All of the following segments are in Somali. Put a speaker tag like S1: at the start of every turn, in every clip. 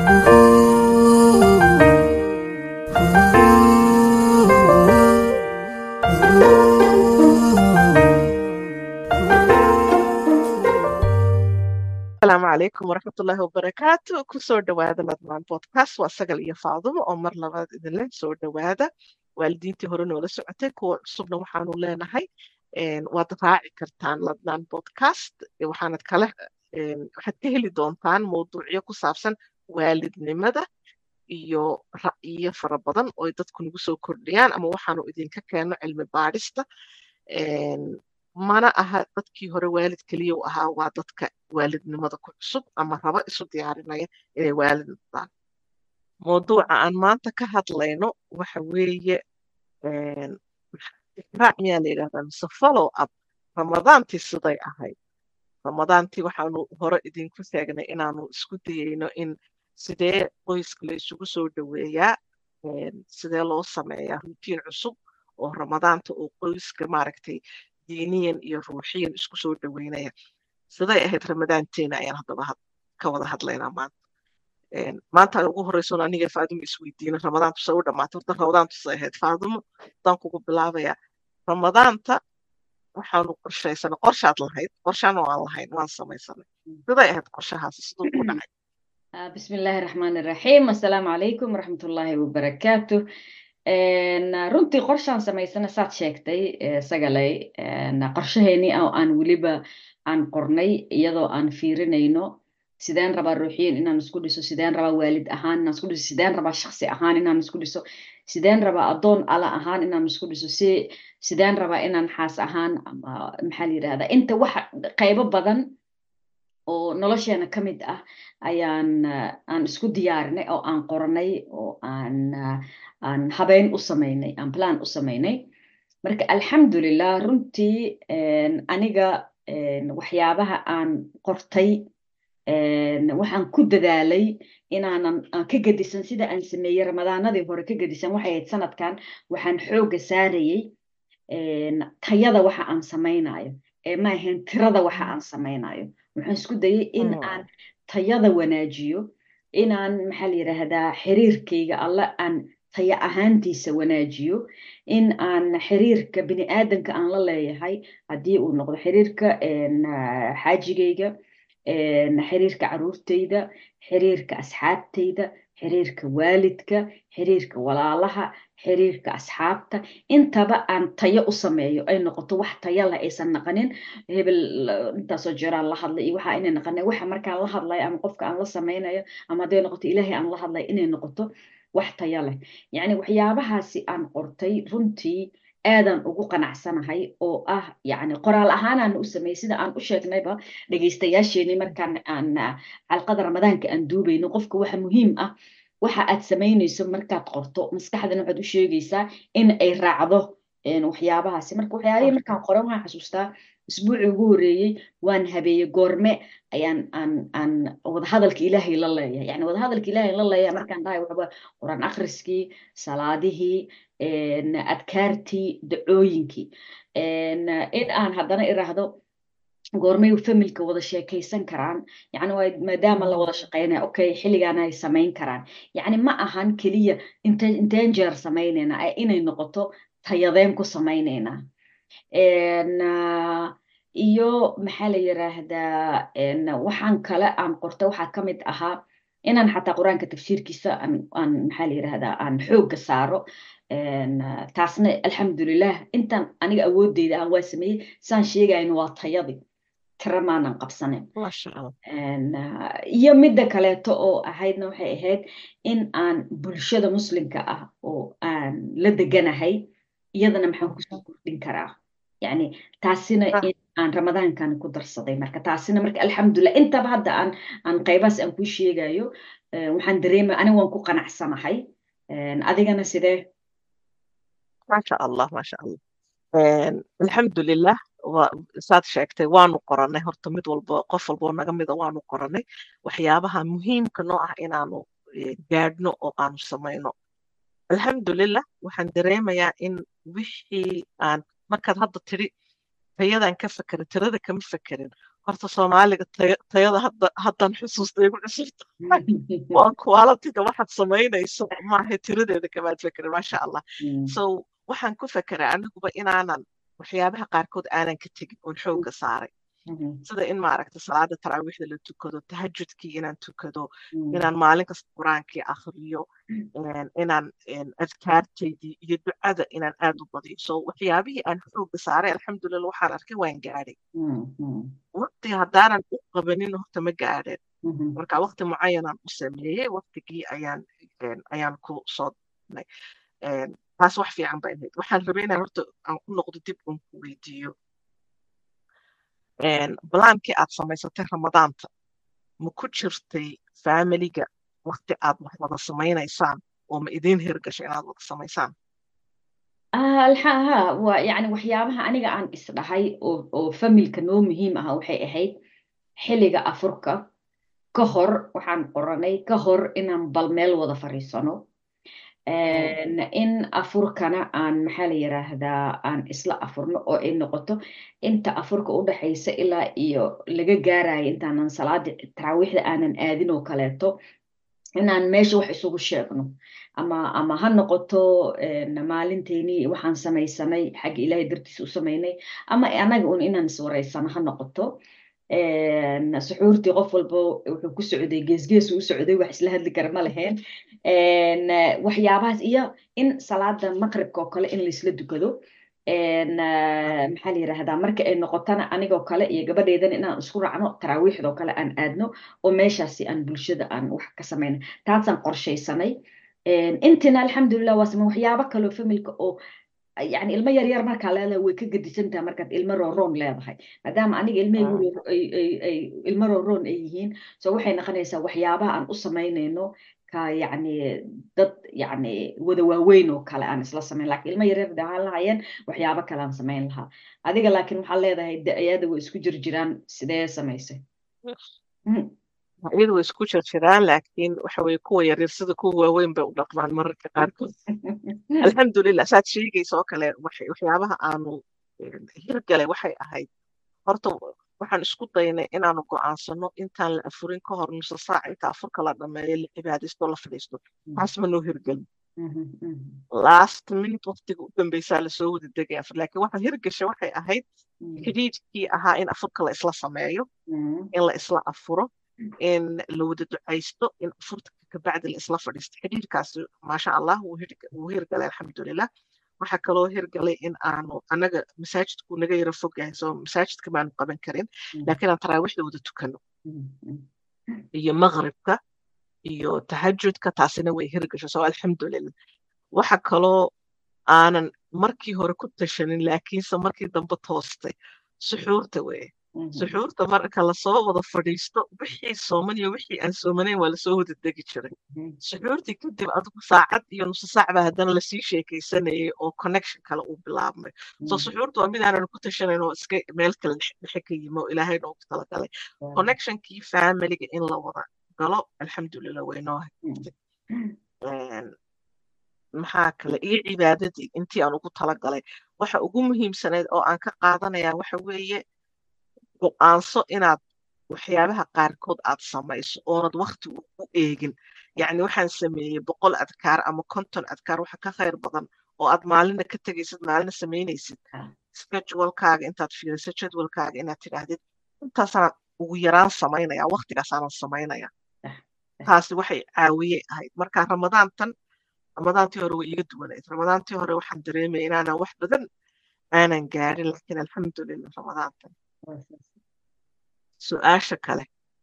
S1: asalaamu calaykum waraxmatullaahi wabarakaatu kusoo dhowaada ladmaan podcast waa sagal iyo faadumo oo mar labaad idinle soo dhowaada waalidiintii hore noola socotay kuwa cusubna waxaanu leenahay waad raaci kartaan ladnaan podcast waxaanad kale waxaad ka heli doontaan mowduucyo ku saabsan waalidnimada iyo ra'yiyo fara badan oo dadku nagu soo kordhiyaan ama waxaanu idinka keenno cilmi baadhista mana aha dadkii hore waalid keliya u ahaa waa dadka waalidnimada ku cusub ama raba isu diyaarinaya inay waalid noqdaan mawduuca aan maanta ka hadlayno waxa weeye raac miyaa la yidhahdaa mise follow up ramadaantii siday ahayd ramadaantii waxaanu hore idinku sheegnay inaanu isku dayeyno in sidee qoyska la isugu soo dhoweeyaa sidee loo sameeyaa rutiin cusub oo ramadaanta oo qoyska maaragtay diiniyan iyo ruuxiyan isku soo dhoweynaya siday ahayd ramadaanteena ayaan haddaba ka wada hadlaynaa maanta maanta ugu horeysoon aniga faadumo isweydiina ramadaantu say u dhamaatay horta ramadaantu say ahayd faadumo hadaan kugu bilaabayaa ramadaanta waxaanu qorshaysanay qorshaad lahayd qorshaan waan lahayn waan samaysanay siday ahayd qorshahaasi siduu ku dhacay
S2: بسم الله الرحمن الرحيم السلام عليكم ورحمة الله وبركاته runtii qorshaan samaysana saad sheegtay sagalay qorshaheeni oo aan weliba aan qornay iyadoo aan fiirinayno sideen rabaa ruuxiyin inaan isku dhiso sideen rabaa waalid ahaan inaan isku dhiso sideen rabaa shaksi ahaan inaan isku dhiso sideen rabaa addoon ala ahaan inaan isku dhiso si sideen rabaa inaan xaas ahaan ama maxaa la yidhahdaa inta waxa qaybo badan oo nolosheena ka mid ah ayaan aan isku diyaarinay oo aan qoranay oo aan aan habeyn u samaynay aan plan u samaynay marka alxamdulilah runtii aniga waxyaabaha aan qortay waxaan ku dadaalay inaanan ka gedisan sida aan sameeyey ramadaanadii hore ka gedisan waxay ahayd sanadkan waxaan xooga saarayey tayada waxa aan samaynayo ee ma ahayn tirada waxa aan samaynayo waxaan isku dayay in aan tayada wanaajiyo inaan maxaa la yidhaahdaa xiriirkayga alla aan taya ahaantiisa wanaajiyo in aan xiriirka bini aadanka aan la leeyahay haddii uu noqdo xiriirka xaajigayga xiriirka caruurtayda xiriirka asxaabtayda xiriirka waalidka xiriirka walaalaha xiriirka asxaabta intaba aan tayo u sameeyo ay noqoto wax taya leh aysan naqanin hebel intaasoo jeeraan la hadlay iyo waxa inay naqanin waxa markaan la hadlayo ama qofka aan la samaynayo ama hadday noqoto ilaahay aan la hadlayo inay noqoto wax taya leh yacni waxyaabahaasi aan qortay runtii aadan ugu qanacsanahay oo ah yacni qoraal ahaanaan u sameeyey sida aan u sheegnayba dhegaystayaasheenii markaan aan xalqada ramadaanka aan duubayno qofka waxa muhiim ah waxa aad samaynayso markaad qorto maskaxdana waxaad u sheegaysaa in ay raacdo waxyaabahaasi marka waxyaabihii markaan qoran waxaan xasuustaa isbuucii ugu horeeyey waan habeeyey goorme ayaan aan aan wadahadalka ilaahay la leeyahay yani wadahadalka ilaahay la leeyahay markaan dhahay waxba quraan akhriskii salaadihii adkaartii dacooyinkii in aan haddana iraahdo goormay familka wada sheekaysan karaan yani waa maadaama la wada shaqeynaya okay xilligaana ay samayn karaan yani ma ahan keliya inte inteen jeer samaynayna inay noqoto tayadeen ku samaynaynaa iyo maxaa la yiraahdaa waxaan kale aan qorta waxaa ka mid ahaa inaan xataa qur-aanka tafsiirkiisa aan maxaa la yirahdaa aan xoogga saaro taasna alxamdulilah intaan aniga awoodeyda aan waa sameeyey saan sheegayno waa tayadii tira maanan qabsanin iyo midda kaleeto oo ahaydna waxay ahayd in aan bulshada muslimka ah oo aan la deganahay iyadana maxaan kusoo kordhin karaa yani taasina in aan ramadaankan ku darsaday marka taasina marka alxamdulilah intaba hadda aan aan qaybaas aan kuu sheegayo waxaan dareemay aniga waan ku qanacsanahay adigana sidee
S1: maasha allah maasha allah alxamdulilah saad sheegtay waanu qorannay horta mid walba qof walboo naga mida waanu qorannay waxyaabaha muhiimka noo ah inaanu gaadhno oo aanu samayno alxamdulilah waxaan dareemayaa in wixii aan markaad hadda tiri tayadan ka fekerin tirada kama fekerin horta soomaaliga tayada haddan xusuusta igu cusubta waa qualitiga waxaad samaynayso maaha tiradeeda kamaad fekerin maasha allah so waxaan ku fekeray aniguba inaanan waxyaabaha qaarkood aanan ka tegin oon xoogga saaray sida in maaragta salaada taraawiixda la tukado tahajudkii inaan tukado inaan maalin kasta qur-aankii akhriyo inaan adkaartaydii iyo ducada inaan aad u badiyo so waxyaabihii aan xoogga saaray alxamdulillah waxaan arkay waan gaadhay waqti haddaanan u qabanin horta ma gaadheen marka waqti mucayanaan u sameeyey waqtigii ayaan ayaan ku soo dnay taas wax fiican bay ahayd waxaan rabay inaan horta aan ku noqdo dib un ku weydiiyo balaankii aad samaysatay ramadaanta ma ku jirtay faamiliga waqti aad wax wada samaynaysaan oo ma idiin hirgashay inaad wada samaysaan
S2: ha waa yani waxyaabaha aniga aan isdhahay oo oo familka noo muhiim aha waxay ahayd xilliga afurka ka hor waxaan qoranay ka hor inaan bal meel wada fariisano in afurkana aan maxaa la yiraahdaa aan isla afurno oo ay noqoto inta afurka u dhaxaysa ilaa iyo laga gaarayo intaanan salaada taraawiixda aanan aadin oo kaleeto inaan meesha wax isugu sheegno ama ama ha noqoto maalinteynii waxaan samaysanay xagga ilaahay dartiisa u samaynay ama anaga un inaan iswareysano ha noqoto suxuurtii qof walba wuxuu ku socday geesgeesu u socday wax isla hadli kara ma lahayn waxyaabahaas iyo in salaada maqribka oo kale in laisla dukado maxaa la yiraahdaa marka ay noqotana anigoo kale iyo gabadheydana inaan isku raacno taraawiixdoo kale aan aadno oo meeshaasi aan bulshada aan wax ka samayno taasaan qorshaysanay intina alxamdulilah waa samay waxyaabo kaloo familka oo yani ilmo yaryar markaa leedahay way ka gedisantaha markaad ilmo rooroon leedahay maadaama aniga ilmahaygu ilmo rooroon ay yihiin so waxay noqonaysaa waxyaabaha aan u samaynayno ka yani dad yani wada waaweyn oo kale aan isla samayn lakin ilmo yaryar dahaan lahayeen waxyaabo kale aan samayn lahaa adiga laakiin waxaa leedahay da-yada way isku jir jiraan sidee samaysay
S1: iyada way isku jir jiraan laakiin waxa weye kuwa yaryar sida kuwa waaweyn bay u dhaqmaan mararka qaarkood alxamdulilah saad sheegaysa oo kale waxyaabaha aanu hirgalay waxay ahayd horta waxaan isku daynay inaanu go'aansano intaan la afurin ka hor nusa saac inta afurka la dhameeyo la cibaadaysto la fadhiisto taas ma noo hirgelin last minute waqtiga u dambeysaa lasoo wada degaya laakiin waxa hirgasha waxay ahayd xidhiidkii ahaa in afurka la isla sameeyo in la isla afuro in la wada ducaysto in afurta kabacdi la isla fadhiisto xidhiidkaasi maasha allah wuu hirgalay alxamdulilah waxaa kaloo hirgalay in aanu anaga masaajidku naga yara fog yahay soo masaajidka maanu qaban karin laakiin aan taraawiixda wada tukano iyo maqribka iyo tahajudka taasina way hirgasho soo alxamdulilah waxa kaloo aanan markii hore ku tashanin laakiinse markii dambe toostay suxuurta weye suxuurta marka lasoo wada fadhiisto wixii sooman iyo wixii aan soomanayn waa lasoo wada degi jiray suxuurtii kadib adigu saacad iyo nusu saac baa haddana lasii sheekaysanayay oo connection kale uu bilaabmay so suxuurta waa mid aanan ku tashanayn oo iska meel kale dhexe ka yimi oo ilaahay noogu talagalay connectionkii familiga in la wada galo alxamdulilah waynoo maxaa kale iyo cibaadadii intii aan ugu talagalay waxa ugu muhiimsanayd oo aan ka qaadanayaa waxa weeye go'aanso inaad waxyaabaha qaarkood aad samayso oonad wakti u eegin yacni waxaan sameeyey boqol adkaar ama konton adkaar waxa ka khayr badan oo aad maalina ka tegaysid maalina samaynaysid schedulekaaga intaad fiiriso jadwalkaaga inaad tidhaahdid intaasaan ugu yaraan samaynaya waktigaasaanan samaynaya taasi waxay caawiyey ahayd marka ramadaantan ramadaantii hore way iga duwanayd ramadaantii hore waxaan dareemaya inaanan wax badan aanan gaarin laakiin alxamdulilah ramadaantan su-aasha kale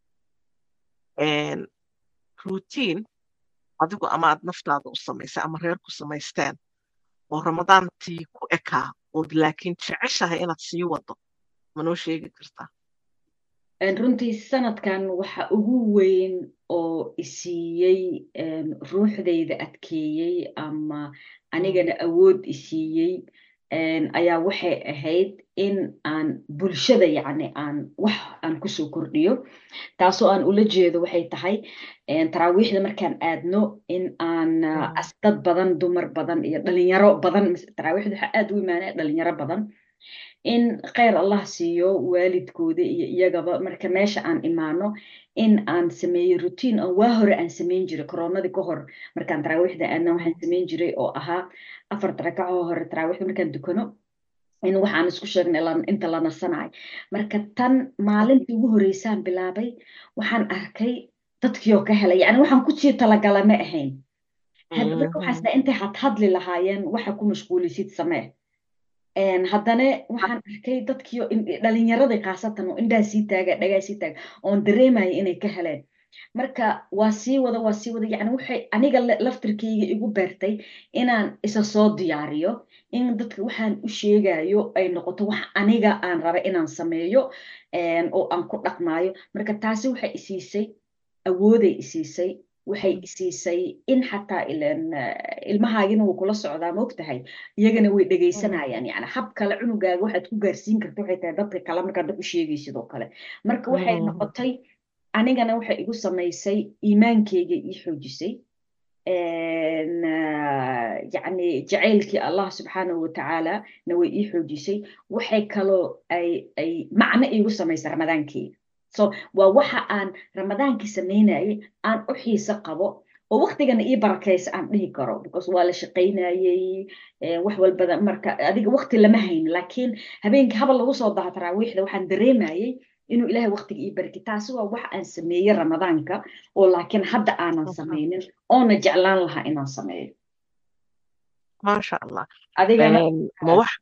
S1: rutiin adigu ama aad naftaada u samaysay ama reer ku samaysteen oo ramadaantii ku ekaa ood laakiin jeceshahay inaad sii wado manoo sheegi kartaa
S2: runtii sanadkan waxa ugu weyn oo isiiyey ruuxdayda adkeeyey ama anigana awood isiiyey ayaa waxay ahayd in aan bulshada yacni aan wax aan kusoo kordhiyo taasoo aan ula jeedo waxay tahay taraawiixda markaan aadno in aan dad badan dumar badan iyo dhalinyaro badan taraawiixda waxaa aad u imaanaya dhalinyaro badan in kheyr allah siiyo waalidkooda iyo iyagaba marka meesha aan imaano in aan sameeyo routine oo waa hore aan samayn jiray koronadii ka hor markaan taraawiixda aadna waxaan samayn jiray oo ahaa afarta rakaco hore taraawiixda markaan dukano in waxaan isku sheegnay inta la nasanayo marka tan maalintii ugu horeysaan bilaabay waxaan arkay dadkii oo ka helay yani waxaan kusii talagala ma ahayn hadda marka waxaasna intay hadhadli lahaayeen waxa ku mashquulisid samee haddana waxaan arkay dadkiio dhalinyaradii khaasatan oo indhaha sii taaga dhagaa sii taaga oon dareemaya inay ka heleen marka waa sii wada waa sii wada yani waxay aniga laftirkayga igu beertay inaan isa soo diyaariyo in dadka waxaan u sheegayo ay noqoto wax aniga aan raba inaan sameeyo oo aan ku dhaqmaayo marka taasi waxay isiisay awooday isiisay waxay isiisay in xataa ilmahaagina wuu kula socdaa maogtahay iyagana way dhegaysanayaan yani hab kale cunugaaga waxaad ku gaarsiin karta waxay tahay dadka kale markaad dad u sheegaysid oo kale marka waxay noqotay anigana waxay igu samaysay iimaankeyga ii xoojisay yani jacaylkii allah subxaanahu watacaala na way ii xoojisay waxay kaloo ay ay macno iigu samaysay ramadaankeyga so waa waxa aan ramadaankii samaynayay aan u xiise qabo oo waktigana ii barakaysa aan dhihi karo because waa la shaqaynayey wax walbada marka adiga wakti lama hayn laakiin habeenkii habal lagu soo daha taraawiixda waxaan dareemayey inuu ilaahay waktiga ii barki taasi waa wax aan sameeyey ramadaanka oo laakiin hadda aanan samaynin oona jeclaan lahaa inaan sameeyo
S1: maasha allah
S2: adigana
S1: ma wax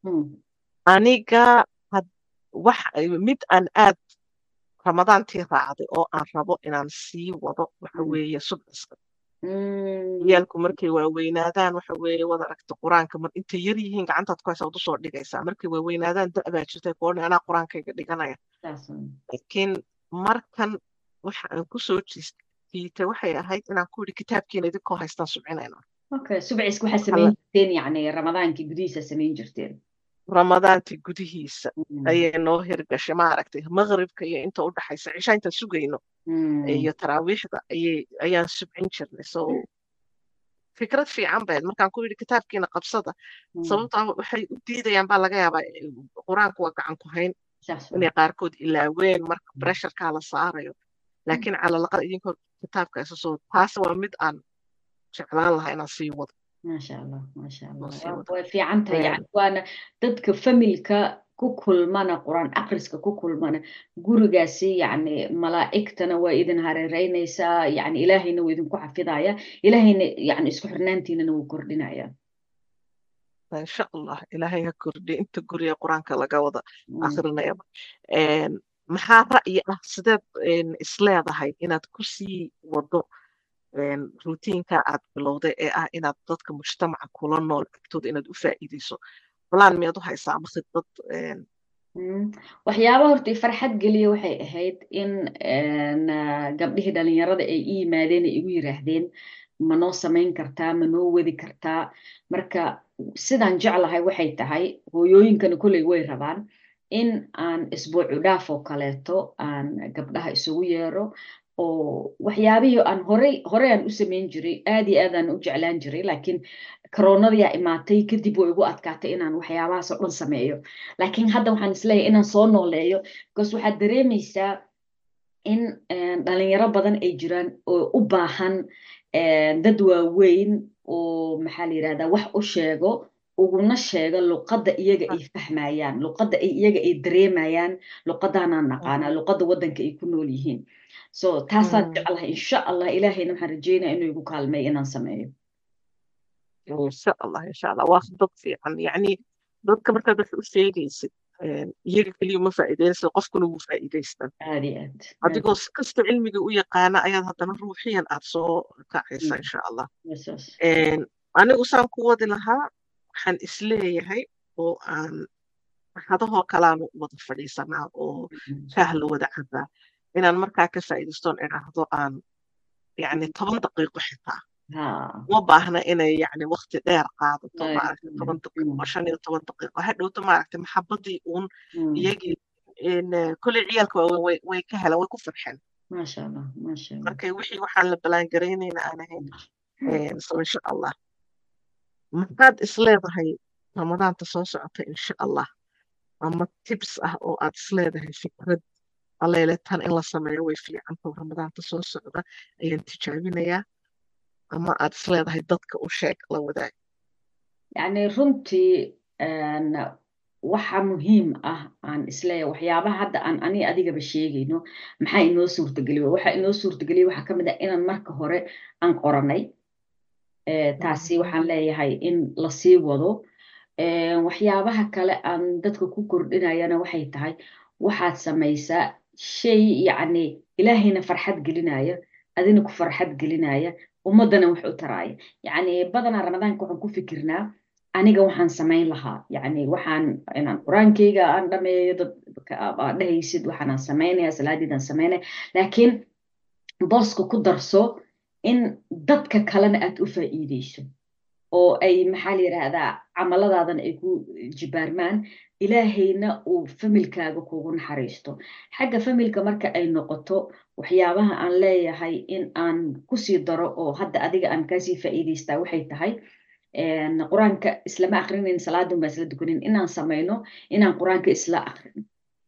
S1: aniga wax mid aan aad ramadaantii raacday oo aan rabo inaan sii wado waxa weeye subciska ciyaalku markay waaweynaadaan waxa weeye wad aragta qur-aanka mar intay yar yihiin gacantaad ku haysa wad usoo dhigaysaa markay waaweynaadaan da-baa jirtay koodhan anaa qur-aankayga dhiganaya laakiin markan waxa aan kusoo jiitay waxay ahayd inaan ku yidhi kitaabkiina idinkoo haystaan subcinayna
S2: okay subciska waxaa samayn jirteen yani ramadaankii gudihiisa samayn jirteen
S1: ramadaantii gudihiisa ayay noo hirgashay maaragtay maqribka iyo inta u dhaxaysa cishaa intaan sugayno iyo taraawiixda ayay ayaan subcin jirnay so fikrad fiican bayd markaan ku yidhi kitaabkiina qabsada sababtaa waxay u diidayaan baa laga yaabaa qur-aanku waa gacan ku hayn inay qaarkood ilaaween marka bresharkaa la saarayo laakiin calalaqad idinkoo kitaabka isa soo taasi waa mid aan jeclaan lahaa inaan sii wado
S2: maasha allah maasha allah way fiican tahay yani waana dadka familka ku kulmana qur-aan akhriska ku kulmana gurigaasi yani malaa'igtana waa idin hareereynaysaa yani ilaahayna waa idinku xafidaya ilaahayna yani isku xirnaantiinana wuu kordhinaya
S1: insha allah ilaahay ha kordhiya inta guriga qur-aanka laga wada akrinayaba maxaa ra'yi ah sideed isleedahay inaad ku sii wado rutiinka aad bilowday ee ah inaad dadka mujtamaca kula nool agtooda inaad u faa'iideyso balaan miyaad u haysaa ama khidbad
S2: waxyaaba horta farxad geliya waxay ahayd in gabdhihii dhalinyarada ay i yimaadeen ay igu yiraahdeen ma noo samayn kartaa ma noo wadi kartaa marka sidaan jeclahay waxay tahay hooyooyinkana kolley way rabaan in aan isbuucu dhaaf oo kaleeto aan gabdhaha isugu yeero oo waxyaabihii aan horey horey aan u samayn jiray aad iyo aad aan u jeclaan jiray laakiin koronadayaa imaatay kadib way igu adkaatay inaan waxyaabahaas oo dhan sameeyo laakiin hadda waxaan isleeyahay inaan soo nooleeyo because waxaad dareemaysaa in dhalinyaro badan ay jiraan oo u baahan dad waaweyn oo maxaa la yirahdaa wax u sheego uguna sheego luqadda iyaga ay fahmayaan luqadda ay iyaga ay dareemayaan luqadaanaan naqaanaa luqadda waddanka ay ku nool yihiin so taasaan jeclahay insha allah ilaahayna waxaan rajeynaya inuu igu kaalmeeyo inaan sameeyo
S1: insha allah insha allah waa dad fiican yacni dadka markaad wax u sheegaysid iyaga keliya ma faa'iideynaysa qofkuna wuu faa'iidaystaa
S2: aad iyo aad
S1: adigoo si kasta cilmiga u yaqaana ayaad haddana ruuxiyan aad soo kacaysa insha allah anigu saan ku wadi lahaa waxaan isleeyahay oo aan hadahoo kalaanu wada fadhiisanaa oo shaah la wada cabaa inaan markaa ka faa'iidaystoon idhaahdo aan yani toban daqiiqo xitaa uma baahna inay yani wakti dheer qaadato maaragta toban daqiiqo shan iyo toban daqiiqo hadhowto maaragta maxabadii uun iyagii kolley ciyaalka waaweyn way ka heleen way ku farxeen
S2: maasha allah maasha allah
S1: marka wixii waxaan la balaangaraynayna aan ahayn so insha allah maxaad isleedahay ramadaanta soo socota insha allah ama tips ah oo aad isleedahay fikrad aleele tan in la sameeyo way fiicanto ramadaanta soo socda ayaan tijaabinayaa ama aad isleedahay dadka u sheeg la wadaag
S2: yacni runtii waxa muhiim ah aan isleeyahay waxyaabaha hadda aan ani adigaba sheegayno maxaa inoo suurtageliya waxa inoo suurtageliya waxaa ka mid ah inaan marka hore aan qoranay taasi waxaan leeyahay in lasii wado waxyaabaha kale aan dadka ku kordhinayana waxay tahay waxaad samaysaa shay yacni ilaahayna farxad gelinaya adina ku farxad gelinaya ummaddana wax u taraaya yacni badanaa ramadaanka waxaan ku fikirnaa aniga waxaan samayn lahaa yacni waxaan inaan qur-aankayga aan dhameeyo dad aad dhehaysid waxaanaan samaynaya salaadiidaan samaynaya laakiin booska ku darso in dadka kalena aad u faa'iideyso oo ay maxaa la yidhaahdaa camaladaadana ay ku jibaarmaan ilaahayna uu familkaaga kugu naxariisto xagga familka marka ay noqoto waxyaabaha aan leeyahay in aan kusii daro oo hadda adiga aan kaasii faa'iideystaa waxay tahay qur-aanka islama akrinayn salaadun baa isla dukanin inaan samayno inaan qur-aanka isla akrin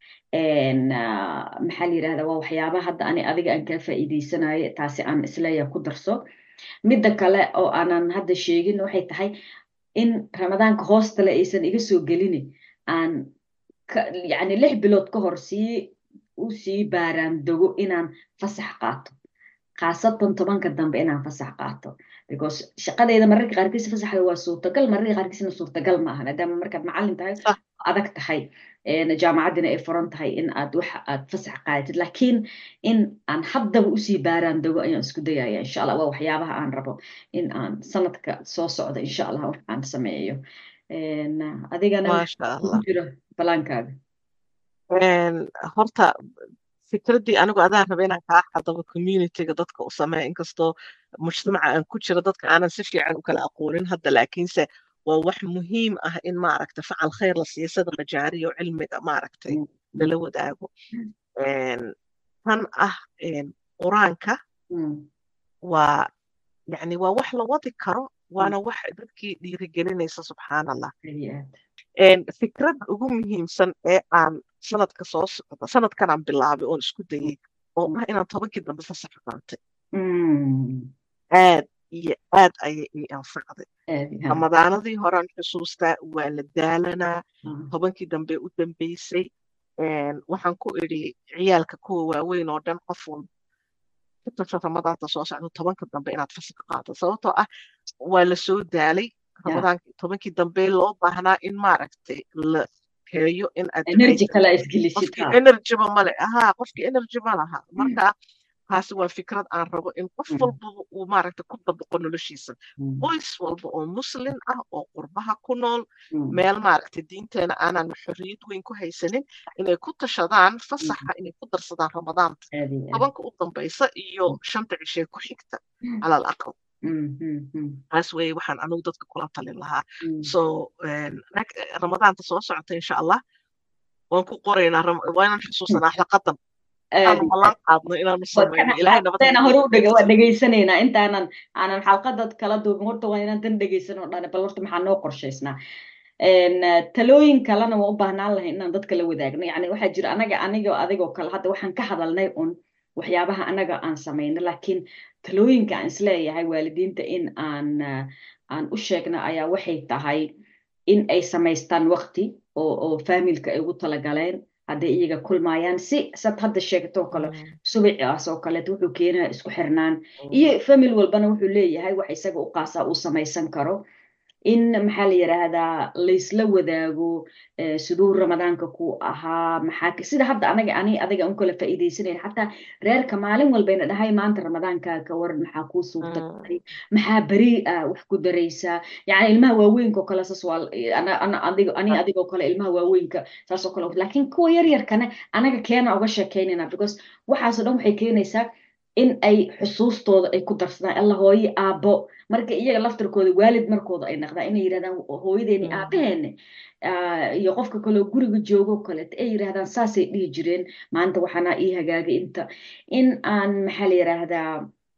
S2: maxaa la yidhahdaa waa waxyaabaha hadda ani adiga aan kaa faa'iideysanayo taasi aan isleeyahay ku darso midda kale oo aanan hadda sheegin waxay tahay in ramadaanka hoostale aysan iga soo gelin aan yacni lix bilood ka hor sii u sii baaraan dogo inaan fasax qaato khaasatan tobanka dambe inaan fasax qaato because shaqadeeda mararka qaarkiisa fasaxda waa suurtagal mararka qaarkiisna suurtagal ma aha maadaama markaad macallin tahay adag tahay jaamacaddina ay furan tahay in aad wax aad fasax qaadatid laakiin in aan haddaba usii baaraan dogo ayaan isku dayaya insha allah waa waxyaabaha aan rabo in aan sanadka soo socda insha allah wax aan sameeyo adigana jira balaankaaga
S1: horta fikraddii anigu adaan raba inaan kaa xadabo communityga dadka u sameeya inkastoo mujtamaca aan ku jiro dadka aanan si fiican u kala aqoonin hadda laakiinse waa wax muhiim ah in maaragta facal khayr la siiyo sida majaariyo cilmiga maaragtay lala wadaago tan ah qur-aanka waa yani waa wax la wadi karo waana wax dadkii dhiirigelinaysa subxaan allah fikradda ugu muhiimsan ee aan sanadka soo socda sanadkan aan bilaabay oon isku dayay oo ah inaan tobankii dambe fasax qaatay aad iyo aad ayay ii anfacday ramadaanadii horean xusuustaa waa la daalanaa tobankii dambe u dambeysay waxaan ku idhi ciyaalka kuwa waaweyn oo dhan qof walba ka tasho ramadaanta soo socda tobanka dambe inaad fasax qaato sababtoo ah waa la soo daalay ramadaanka tobankii dambe loo baahnaa in maaragtay la heeyo in aad energyba male ahaa qofkii energy ma laha marka taasi waa fikrad aan rabo in qof walba uu maaragta ku dabaqo noloshiisa qoys walba oo muslin ah oo qurbaha ku nool meel maaragta diinteena aanan xorriyad weyn ku haysanin inay ku tashadaan fasaxa inay ku darsadaan ramadaanta tobanka u dambaysa iyo shanta cishee ku xigta calal aqal taas weye waxaan anigu dadka kula talin lahaa so ramadaanta soo socota insha allah waan ku qoraynaa waa inaan xusuusanaa xlaqadan
S2: waa dhegaysanaynaa intaanan aanan xalqadad kala duubin horta waa inaan dan dhegaysanoo dhan bal horta maxaa noo qorshaysnaa talooyin kalena waan u baahnaan lahay inaan dadka la wadaagno yani waxaa jira anaga anigo adigoo kale hadda waxaan ka hadalnay un waxyaabaha anaga aan samayno laakiin talooyinka aan isleeyahay waalidiinta in aan aan u sheegna ayaa waxay tahay in ay samaystaan waqti oo oo faamilka ay ugu talagaleen hadday iyaga kulmaayaan si sad hadda sheegtoo kale subacaas oo kaleeto wuxuu keenaya isku xirnaan iyo famil walbana wuxuu leeyahay wax isaga u qaasaa uu samaysan karo in maxaa la yidhaahdaa laysla wadaago siduu ramadaanka ku ahaa maxaa sida hadda anaga ani adiga un kala faa'iidaysanayn xataa reerka maalin walbayna dhahay maanta ramadaanka ka waran maxaa kuu suurta galay maxaa beri ah wax ku daraysaa yani ilmaha waaweynka oo kale saas waa ani adigoo kale ilmaha waaweynka saas oo kale laakiin kuwa yaryarkana anaga keena uga sheekaynayna because waxaasoo dhan waxay keenaysaa in ay xusuustooda ay ku darsadaan alla hooye aabbo marka iyaga laftarkooda waalid markooda ay naqdaan inay yidhahdaan hooyadeeni aabaheene iyo qofka kaleo guriga joogo kaleeto ay yidhahdaan saasay dhihi jireen maanta waxaana ii hagaagay inta in aan maxaa la yidhaahdaa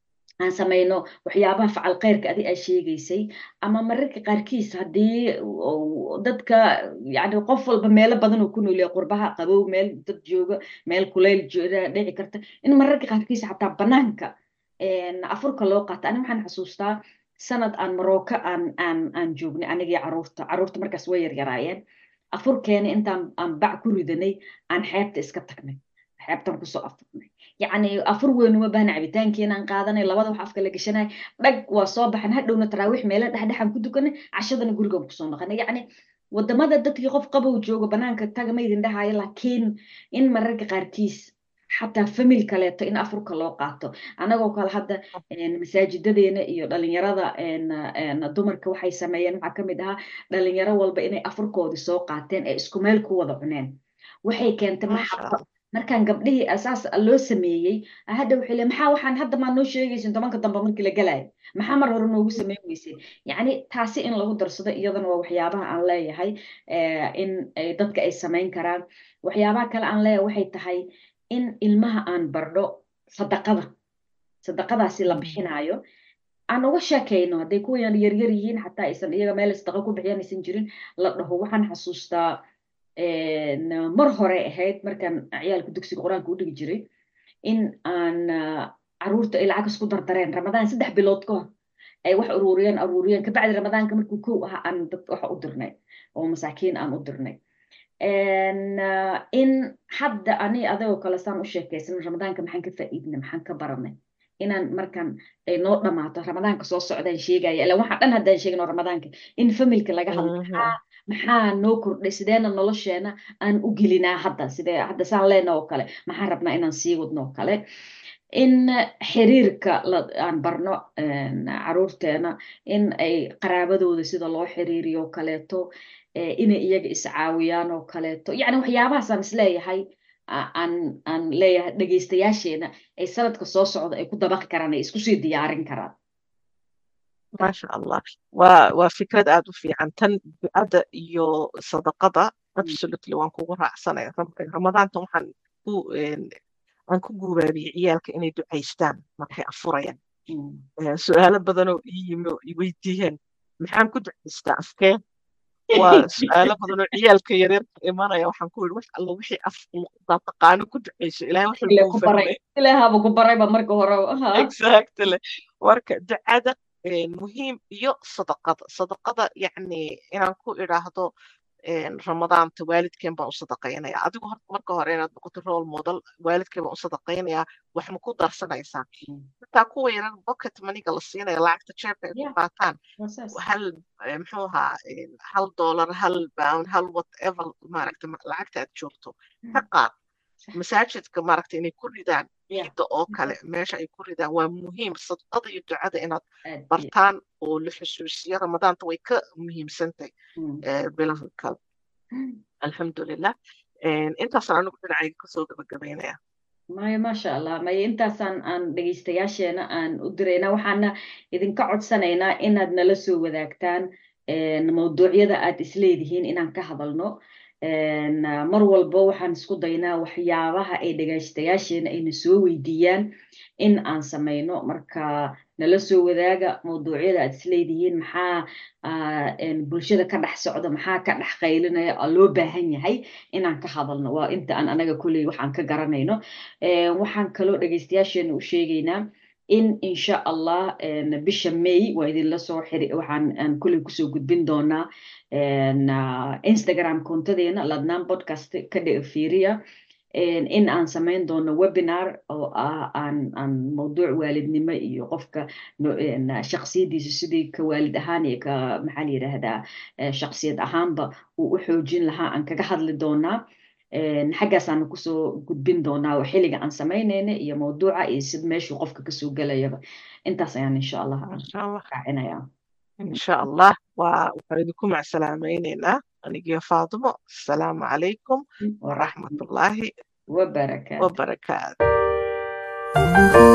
S2: aan samayno waxyaabaha facal khayrka adi aa sheegaysay ama mararka qaarkiis haddii dadka yani qof walba meelo badan uu ku noolyahay qurbaha qabow meel dad jooga meel kuleyl dhici karta in mararka qaarkiis xataa banaanka afurka loo qaato ani waxaan xasuustaa sanad aan marocco aan aan aan joognay anigii caruurta caruurta markaas way yaryaraayeen afurkeena intaan aan bac ku ridanay aan xeebta iska tagnay xeebtan kusoo afurnay yacni afur weyn uma baahna cabitaankeena aan qaadanay labada wax afka la gashanay dhag waa soo baxan hadhowna taraawiix meela dhexdhexaan ku dukanay cashadana gurigaan kusoo noqonay yacni wadamada dadkii qof qabow jooga banaanka taga ma idin dhahayo laakiin in mararka qaarkiis xataa famil kaleeto in afurka loo qaato anagoo kale hadda masaajidadeena iyo dhalinyarada dumarka waxay sameeyeen waxaa kamid ahaa dhalinyaro walba inay afurkoodii soo qaateen ee isku meel ku wada cuneen waxay keentay maxaba markaan gabdhihii asaas loo sameeyey hadda waxay le maxaa waxaan hadda maa noo sheegaysin tobanka dambe markii la galayo maxaa mar hore noogu sameyn weyseen yacni taasi in lagu darsado iyadana waa waxyaabaha aan leeyahay in dadka ay samayn karaan waxyaabaha kale aan leeyahay waxay tahay in ilmaha aan bardho sadaqada sadaqadaasi la bixinaayo aan uga sheekayno hadday kuwan yaryar yihiin xataa aysan iyaga meel sadaqa ku bixiyaan aysan jirin la dhaho waxaan xasuustaa mar hore ahayd markaan ciyaalka dugsiga qur-aanka u dhigi jiray in aan caruurta ay lacag isku dardareen ramadaan saddex bilood ka hor ay wax ururiyeen ururiyeen kabacdi ramadaanka markuu kow ahaa aan dad wax u dirnay oo masaakiin aan u dirnay in hadda ani adagoo kale saan u sheekaysan ramadaanka maxaan ka faa'iidnay maxaan ka baranay inaan markan ay noo dhamaato ramadaanka soo socdaan sheegaya ila waxaan dhan haddaan sheegno ramadaanka in familka laga hadlo maxaa maxaa noo kordhay sideena nolosheena aan u gelinaa hadda sidee hadda saan leena oo kale maxaan rabnaa inaan sii wadno oo kale in xiriirka aan barno caruurteena in ay qaraabadooda sida loo xiriiriyo kaleeto inay iyaga iscaawiyaan oo kaleeto yacni waxyaabahaasaan isleeyahay aan aan leeyahay dhegaystayaasheena ay sanadka soo socda ay ku dabaqi karaan ay isku sii diyaarin karaan
S1: maasha allah waa waa fikrad aad u fiican tan ducada iyo sadaqada absolutely waan kugu raacsanaya ramadaanta waxaan ku aan ku guubaabiyey ciyaalka inay ducaystaan markay afurayaan su-aalo badanoo ii yimi oo i weydiiyeen maxaan ku ducaystaa afkee waa su-aalo badanoo ciyaalka yaryarka imanaya waxaan ku yidhi wax alla wixii af taqaano ku ducayso ilahay wuxuu fahmay
S2: ilaahaba ku barayba marka hore
S1: exactly marka ducada muhiim iyo sadaqada sadaqada yacni inaan ku idhaahdo ramadaanta waalidkeen baan u sadaqaynaya adigu marka hore inaad noqoto role model waalidkeen baan u sadaqaynayaa wax ma ku darsanaysaa xitaa kuwa yaran pocket maniga la siinaya lacagta jeebka ay ku qaataan hal muxuu ahaa hal dollar hal pound hal whatever maaragta lacagta aad joogto ka qaad masaajidka maaragta inay ku ridaan ciidda oo kale meesha ay ku ridaan waa muhiim sadaqada iyo ducada inaad bartaan oo la xusuusiyo ramadaanta way ka muhiimsantahay bilaha kale alxamdulilah intaasaan anigu dhinacayga kasoo gabagabaynaya
S2: maya maasha allah maya intaasaan aan dhegaystayaasheena aan u dirayna waxaana idinka codsanaynaa inaad nala soo wadaagtaan mawduucyada aad isleedihiin inaan ka hadalno mar walba waxaan isku daynaa waxyaabaha ay dhegaystayaasheena ayna soo weydiiyaan in aan samayno marka nala soo wadaaga mawduucyada aad isleedihiin maxaa bulshada ka dhex socda maxaa ka dhex qaylinaya oo loo baahan yahay inaan ka hadalno waa inta aan anaga kolley waxaan ka garanayno waxaan kaloo dhegaystayaasheena u sheegaynaa in insha allah bisha may waa idinla soo xiri waxaan aan kolley kusoo gudbin doonaa instagram kontadeena ladnaan podcast ka fiiriya in aan samayn doono webinar oo ah aan aan mawduuc waalidnimo iyo qofka shaksiyadiisa sidii ka waalid ahaan iyo ka maxaa la yidhaahdaa shaksiyad ahaanba uu u xoojin lahaa aan kaga hadli doonaa xaggaasaan kusoo gudbin doonaa xilliga aan samaynayna iyo mawduuca iyo sid meeshuu qofka kasoo gelayaba intaas ayaan insha allah raacinaya
S1: insha allah waa waxaan idinku macsalaamaynaynaa anigiyo faadimo asalaamu calaykum waraxmatullaahi
S2: wabarakaatu
S1: wabarakaatu